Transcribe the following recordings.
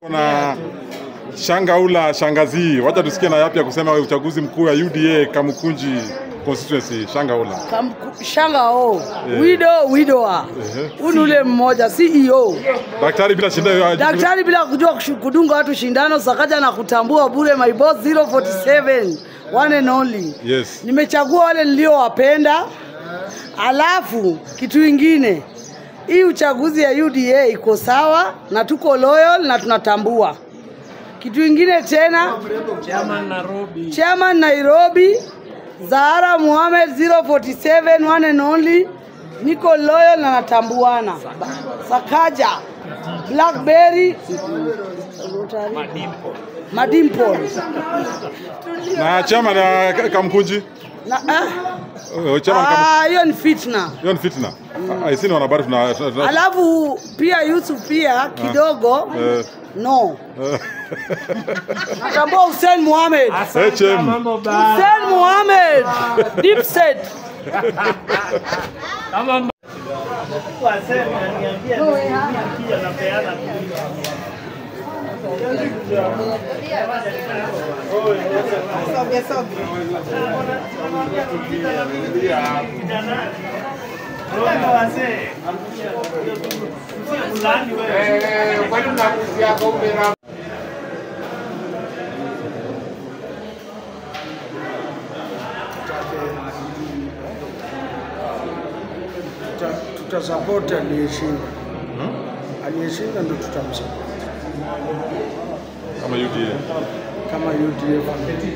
Na Shangaula Shangazi, wacha tusikie na yapi ya kusema uchaguzi mkuu ya UDA Kamukunji constituency Shangaula. Kamku- Shanga o wido widowa Ehe. unu ule mmoja CEO Daktari bila shida daktari bila kujua kushu- kudunga watu shindano sakaja na kutambua bure my boss 047 one and only Yes. nimechagua wale niliowapenda alafu kitu ingine hii uchaguzi ya UDA iko sawa na tuko loyal na tunatambua kitu ingine tena chairman Nairobi Zahara Muhammad 047 one and only niko loyal na natambuana Sakaja Blackberry Madimpol na chama na Kamukunji. na ah, Uh, Chama Kamu- ah, hiyo ni fitna hiyo ni fitna. I see wanahabari tuna tuna- tuna- alafu pia Yusuf pia kidogo eh, no eh, natambua Hussein Muhammad HM. Hussein Muhammad deep set Tuta- tutasapoti aliyeshinda aliyeshinda ndo tutamsapoti kama UDA. kama UDF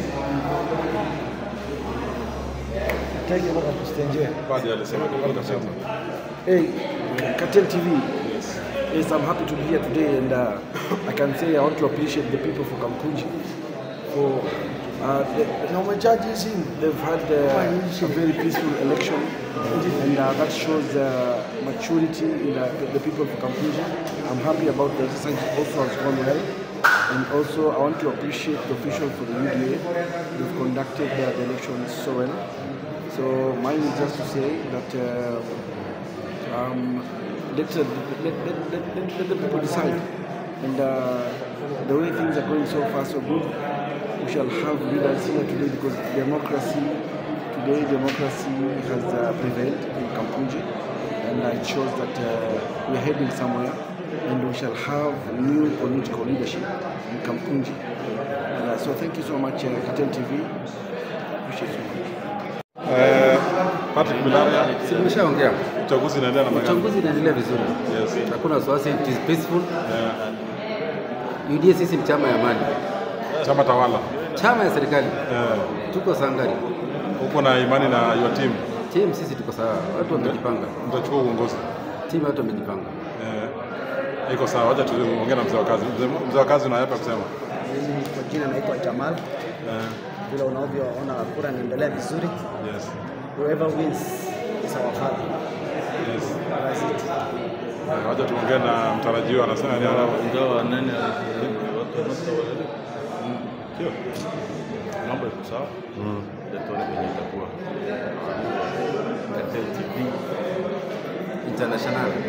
Baadhi alisema atasema. Hey, Cartel TV. Yes, I'm happy to be here today, and uh, I can say I want to appreciate the people for Kampunji for uh, the, na umechaji simu they've had uh, a very peaceful election, and uh, that shows uh, maturity in the, the people of Kampunji. I'm happy about the exercise also has gone well. And also, I want to appreciate the officials for the UDA. They've conducted uh, the elections so well. So mine is just to say that uh, um, let, uh, let, let, let, let, let the people decide. And uh, the way things are going so far, so good, we shall have leaders here today because democracy, today democracy has uh, prevailed in Kampunji. And uh, it shows that uh, we are heading somewhere and we shall have new political leadership in Kampunji. And, uh, so thank you so much, uh, Cartel TV. Appreciate you so much. Eh, Patrick Bilaya, Nimeshaongea, uchaguzi unaendelea namna gani? uchaguzi inaendelea vizuri, Yes. hakuna wasiwasi, it is peaceful. Eh, UDA sisi ni chama ya amani, chama tawala. chama ya serikali, Eh, tuko sangari. uko na imani na your team. Team sisi tuko sawa, watu wamejipanga, Mtachukua uongozi. team watu wamejipanga. Eh, iko sawa. Wacha tuongee na mzee wa kazi. Mzee- Mzee wa kazi una yapi ya kusema? Mimi kwa jina naitwa Jamal. Eh, Vile unavyoona kura inaendelea vizuri. yes. Whoever wins is our father. Yes. That's it. Eh, Wacha tuongee na mtarajiwa anasema nini ana ingawa nani watu wanatawala sio mambo yako sawa ndio tuone venye itakuwa Cartel TV International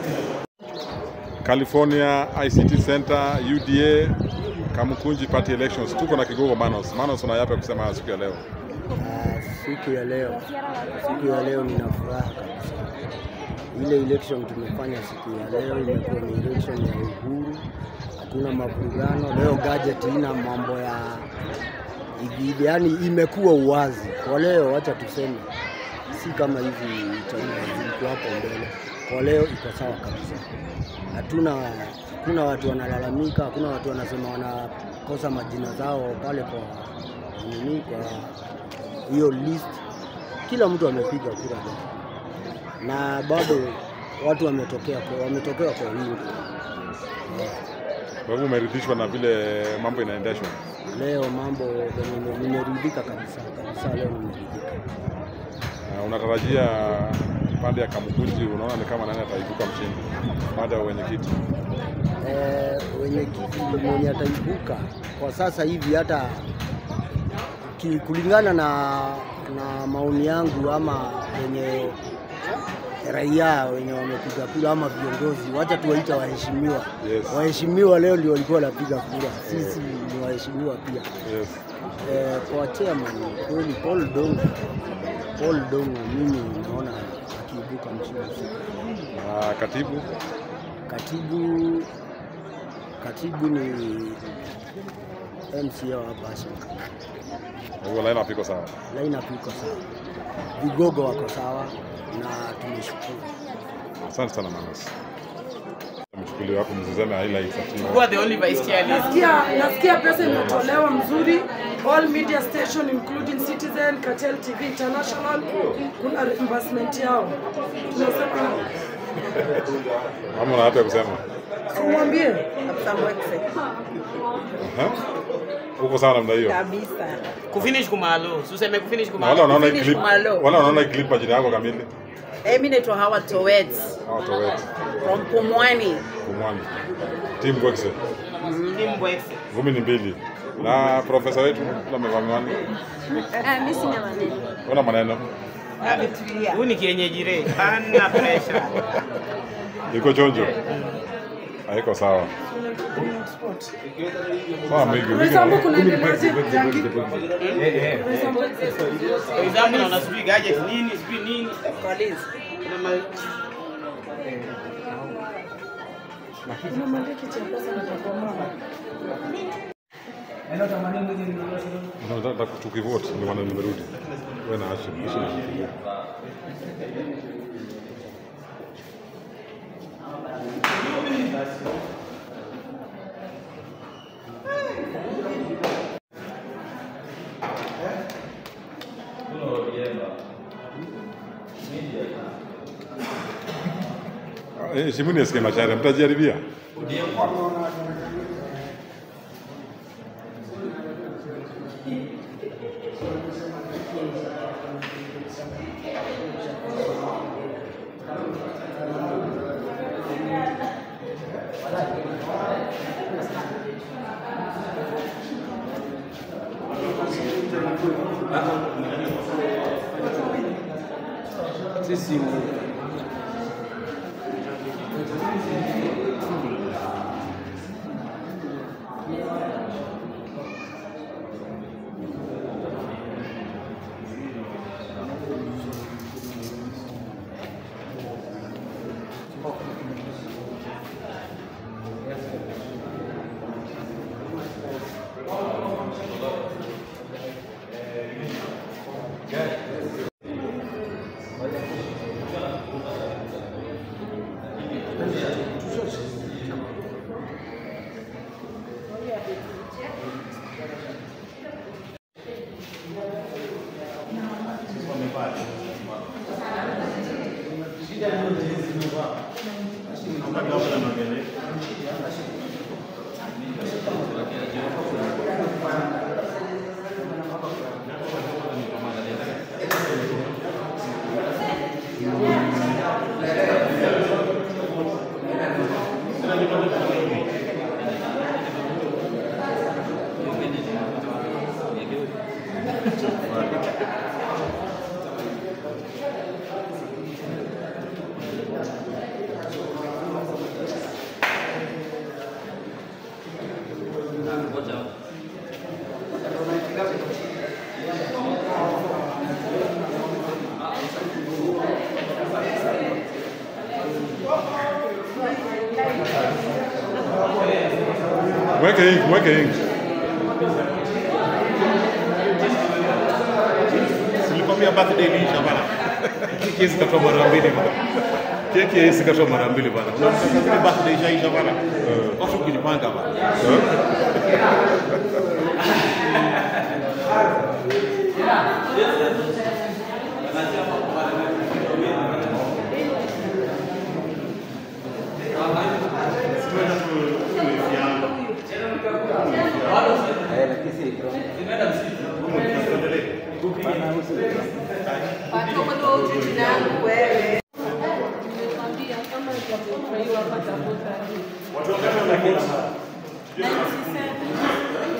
California ICT Center UDA Kamukunji Party Elections. Tuko na kigogo Manos. Manos una yapi ya kusema siku ya leo? Ah, siku ya leo, siku ya leo nina furaha kabisa. Ile election tumefanya siku ya leo imekuwa ni election ya uhuru, hakuna mavurugano. Leo gadget ina mambo ya hivi hivi, yani imekuwa uwazi kwa leo. Wacha tuseme si kama hivi uchaguzi zilikuwa hapo mbele. Kwa leo iko sawa kabisa, hatuna hakuna watu wanalalamika, hakuna watu wanasema wanakosa majina zao pale kwa nini, kwa hiyo list. Kila mtu amepiga kura leo, na bado watu wametokea kwa, wametokea kwa wingi Kwa hivyo umeridhishwa na vile mambo inaendeshwa? leo. Mambo venye nimeridhika kabisa kabisa, leo nimeridhika. Uh, unatarajia pande ya Kamukunji, unaona ni kama nani ataibuka mshindi baada ya wenyekiti? eh, wenye kiti mwenye ataibuka kwa sasa hivi hata ki, kulingana na, na maoni yangu ama wenye raia wenye wamepiga kura ama viongozi, wacha tuwaita waheshimiwa. Yes. Waheshimiwa leo ndio walikuwa wanapiga kura, sisi ni waheshimiwa pia. Yes. Eh, kwa chairman kweli Paul Dongo, Paul Dongo mimi naona akiibuka mshindi. Na katibu Katibu katibu ni MCA wa hapa Hassan. kwa hivyo line up iko sawa. Lineup iko sawa, vigogo wako sawa na tumeshukuru. Asante sana Manas. Mchukuliwe hapo mzizame highlights za timu. Who are the only vice chair list? Nasikia, nasikia pesa imetolewa mzuri, all media station including Citizen, Cartel TV International, kuna reimbursement yao. Tunasema Ama una hata kusema. umwambie Aha. Uko sawa namna hiyo. kabisa. Kufinish kumalo. Useme kufinish Na kumalo. wale wanaona hii Finish clip, Malo. wale wanaona hii clip majina yako kamili. Eh, mimi naitwa Hawa Towet Hawa towet. from Pumwani. Kumwani. Team Gokse. Ndi mbwese. Ngumi ni mbili. Na profesa wetu kula amevaa miwani. Mimi sina maneno. Una maneno. Huyu ni kienyeji re. Hana pressure. Iko chonjo. Haiko sawa. Sawa mingi. Roysambu kunaendeleaje Jackie? For example, naona sijui gadget nini, sijui nini. Kuna ma- Kuna maliki cha pesa na takomama. Nataka tukivote ndio maana nimerudi. Wewe na Hashim. Hashim anafikiria. Eh, Shimuni asikie machare, mtajaribia. Sisi Mweke ink, mweke ink. Nilikwambia birthday iliisha bana. Keki hizi katoa mara mbili bana. Keki hizi katoa mara mbili bana. Unataka zile birthday ishaisha bana. Watu kujipanga bana.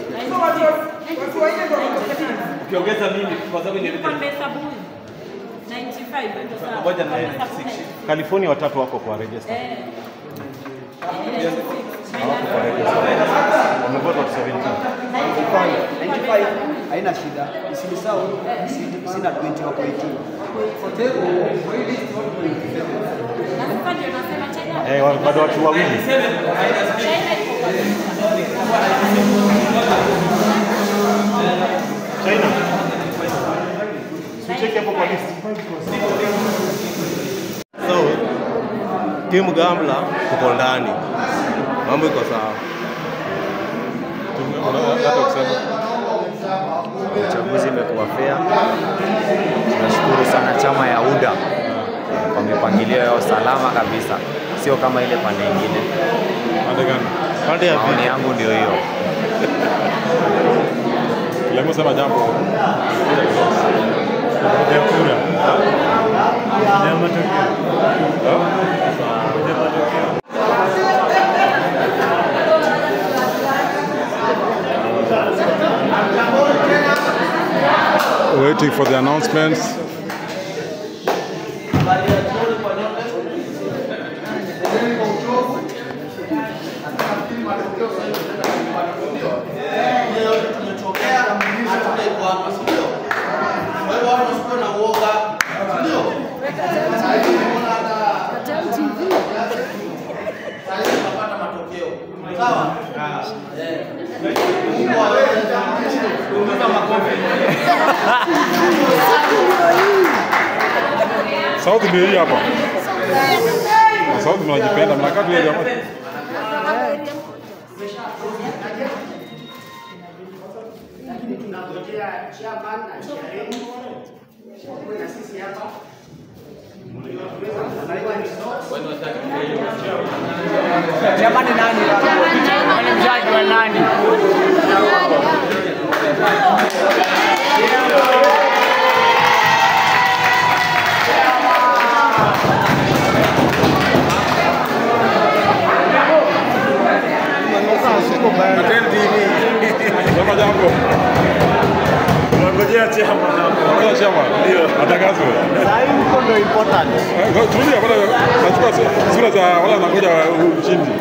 Ukiongeza mimi kwa sababu nilikuwa nimehesabu Ngoja na yeye 96. California watatu wako kwa register. Hawako kwa register. Wamevota watu 17. Mfano, 95 haina shida, isinisahau sina 20 wako 18. Eh, wa- bado watu wawili. China. Sicheki hapo kwa list. So, timu Gamla tuko ndani, mambo iko sawa. Uchaguzi imekuwa fair. Tunashukuru sana chama ya UDA kwa mipangilio yao salama kabisa, sio kama ile pande ingine. Pande gani? Pande ya Maoni yangu ndio hiyo. Lemo sema jambo. Ya kura. Ya matokeo. Ya matokeo. Waiting for the announcements. Sauti ndio hii hapa. Na Sauti mnajipenda, mnakaa tu jamaa. Jamani nani? Nani mzaji wa nani? Sema jambo. Tunangojea chama hapo. Ngoja chama. Ndio. Atangazwe. Sasa hivi huko ndio important. Eh, ngo- Tulia bwana, nachukua su- sura za wale wanangoja ushindi.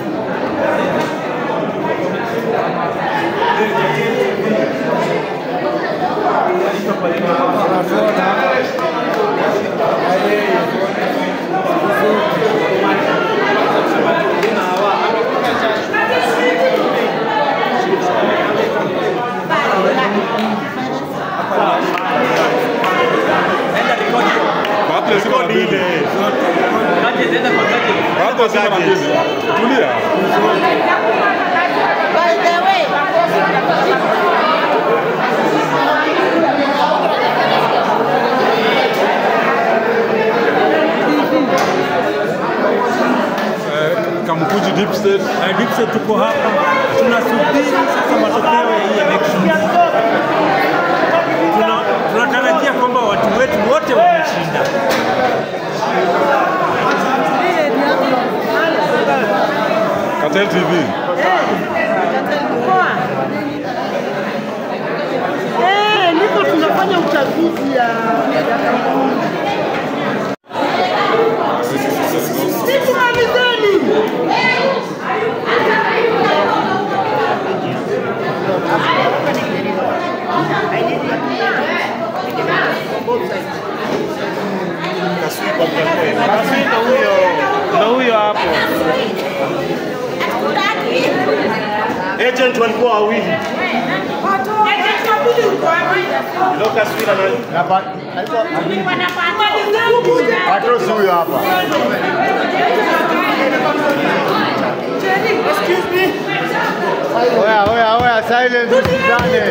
Bahati lazima na mbili. Bahati lazima na mbili. Tulia. Eh, Kamkuji Deep State. Deep State tuko hapa. Tunasubiri sasa matokeo ya hii election. Tuna- Tunatarajia kwamba watu wetu wote wameshinda. Cartel TV. Eh, niko tunafanya uchaguzi ya Sikumalizeni. Basi ndo huyo, ndo huyo hapo. Agent walikuwa wawili. Lucas Wila na Patros huyo hapa. Excuse me. Oya, oya, oya, silence usikizane.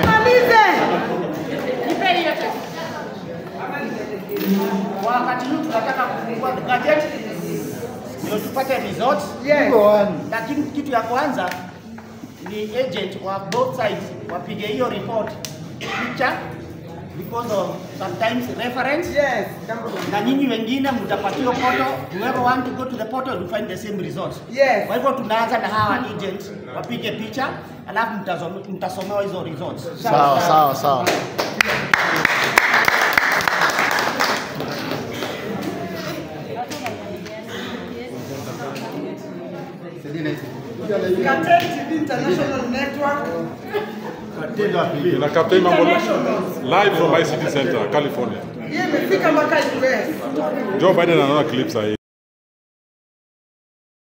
Kwa wakati huu tunataka kufungua gadget ndio tupate results. Yes. Lakini kitu ya kwanza ni agent wa both sides wapige hiyo report picture because of sometimes reference. Yes. Na nyinyi wengine mtapatiwa poto, whoever want to go to the portal will find the same results. Yes. Kwa hivyo tunaanza na hawa agent wapige picha alafu mtasom- mtasomewa hizo results. Sawa, sawa, sawa. Cartel TV International Network. na Captain Mambo live from ICT Center, California. Hiyo imefika mpaka US. Joe Biden anaona clips hii.